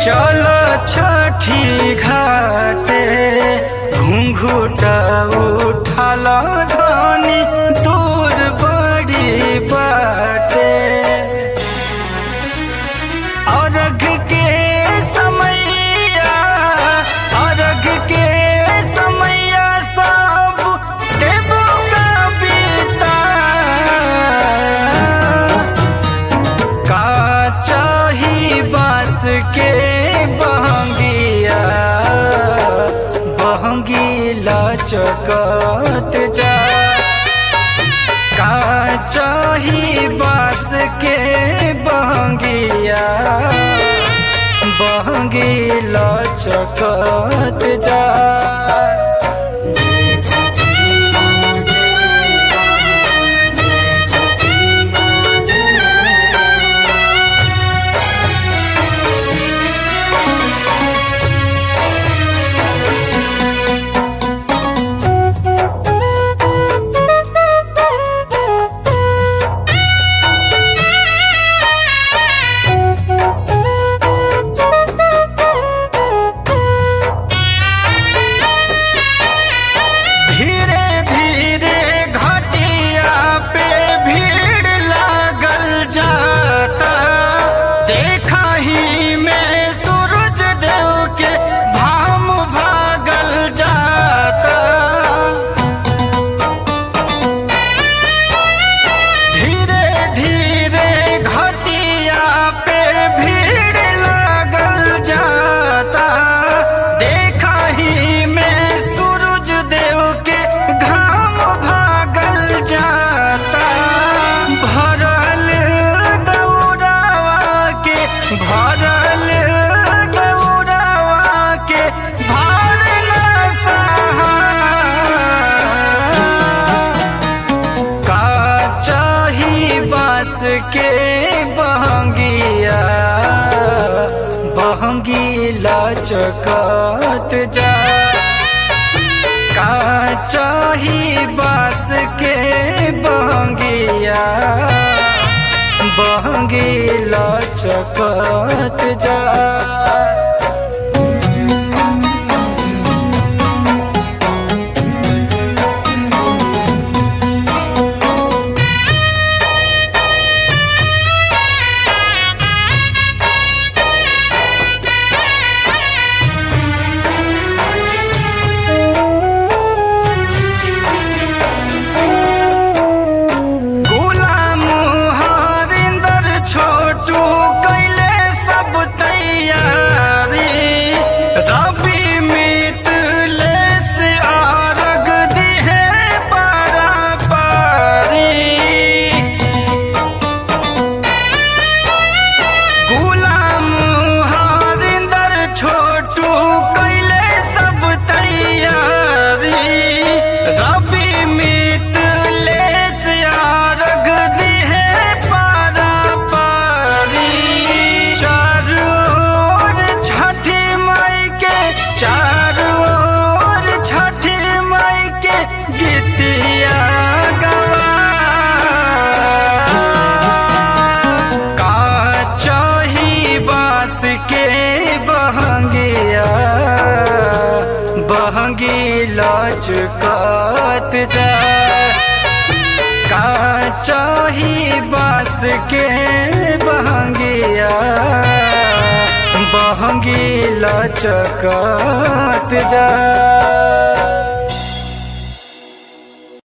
चलो छठी घाटे घुंघुटा उठल धनी दूर बड़ी बाटे अर्घ के समैया अर्घ के समैया सब देवो का बीता का चाही बास के बहंगिया बहंगीला चकत जा का चाही बास के बहंगिया बहंगीला चकत जा धीरे धीरे घटिया पे भीड़ लागल जाता देखा ही में सूरज देव के भाम भागल जाता धीरे धीरे घटिया पे भीड़ लागल जाता देखा ही में सूरज देव के घाम भागल जाता भरल दौड़ावा के भरल दौड़ावा के भार न सहा का चाही बास के बहंगिया बहंगीला चकत जा का चाही बास के बहंगिया बहंगीला चकत जा गुलाम हरिंदर छोटू कैले सब तैयारी रवि मितले से आरग दिहे पारा पारी गुलाम हरिंदर छोटू कैले सब तैयारी रवि मितले से आरग दिहे पारा पारी चारों ओर छठी माई के चारों ओर छठी माई के गीतिया गवा का चाही बास के बहंगिया बहंगी लचकत जा का चाही बास के बहंगिया बहंगी लचकत जा